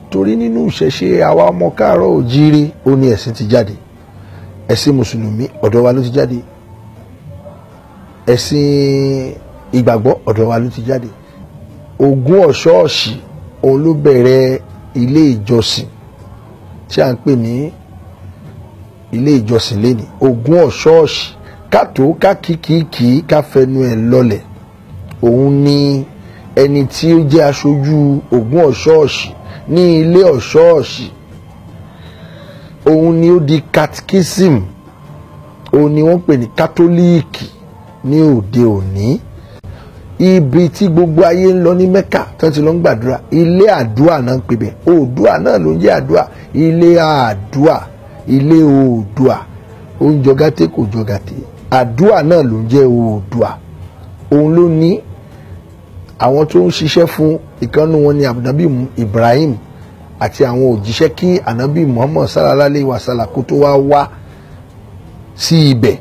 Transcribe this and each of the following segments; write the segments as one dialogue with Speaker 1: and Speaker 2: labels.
Speaker 1: torí nínú ìṣẹ̀ṣe àwa ọmọ káàárọ̀ òjíire ó ní ẹ̀sìn ti jáde ẹ̀sìn mùsùlùmí ọ̀dọ̀ wa ló ti jáde ẹ̀sìn ìgbàgbọ́ ọ̀dọ̀ wa ló ti jáde ogún ọ̀ṣọ́ọ̀ṣì òun ló bẹ̀rẹ̀ ilé ìjọsìn tí a ń pè ní ilé ìjọsìn lẹ́ni ogún ọ̀ṣọ́ọ̀ṣì kátó kákìkìkì káfẹnu ẹ̀ lọlẹ̀ òun ni ẹni tí ó jẹ́ aṣojú ogún ọ̀ṣọ́ọ̀ṣì ní ilé ọ̀ṣọ́ọ̀ṣì òun ni ó di catechism òun ni wọ́n pè ní kátólíìkì ní òde òní ibi tí gbogbo ayé ń lọ ní mẹ́kà tí wọ́n ti lọ ń gbàdúrà ilé àdúà náà ń pè bẹ́ẹ̀ oòdùà náà ló ń jẹ́ àdúà ilé àdúà ilé oòdùà ó ń jọ gàtẹ́ kò jọ gàtẹ́ àdúà náà ló ń jẹ́ oòdùà òun ló ní àwọn tó ń ṣiṣẹ́ fún ìkànnì wọn ni ànábì Ibrahim àti àwọn òjíṣẹ́ kí ànábì Muhammad sallallahu alayhi wa sallam kó tó wá wá sí ibẹ̀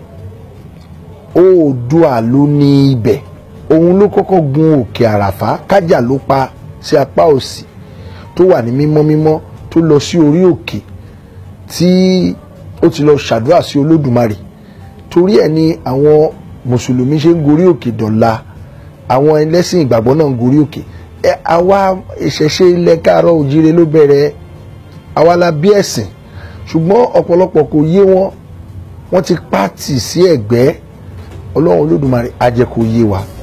Speaker 1: oòdùà ló ní ibẹ̀ òun ló kọ́kọ́ gun òkè àràfá kájà ló pa sí apá òsì tó wà ní mímọ́ mímọ́ tó lọ sí orí òkè tí ó ti lọ ṣàdúrà sí olódùmarè torí ẹ̀ ni àwọn mùsùlùmí ṣe ń gorí òkè dọ̀la àwọn ẹlẹ́sìn ìgbàgbọ́ náà ń gorí òkè ẹ àwa ìṣẹ̀ṣe ilẹ̀ káàárọ̀ òjíire ló bẹ̀rẹ̀ àwa la bí ẹ̀sìn ṣùgbọ́n ọ̀pọ̀lọpọ̀ kò yé wọn wọ́n ti pàtì sí ẹ̀gbẹ́ ọlọ́run olódùmarè á jẹ́ kó yé wa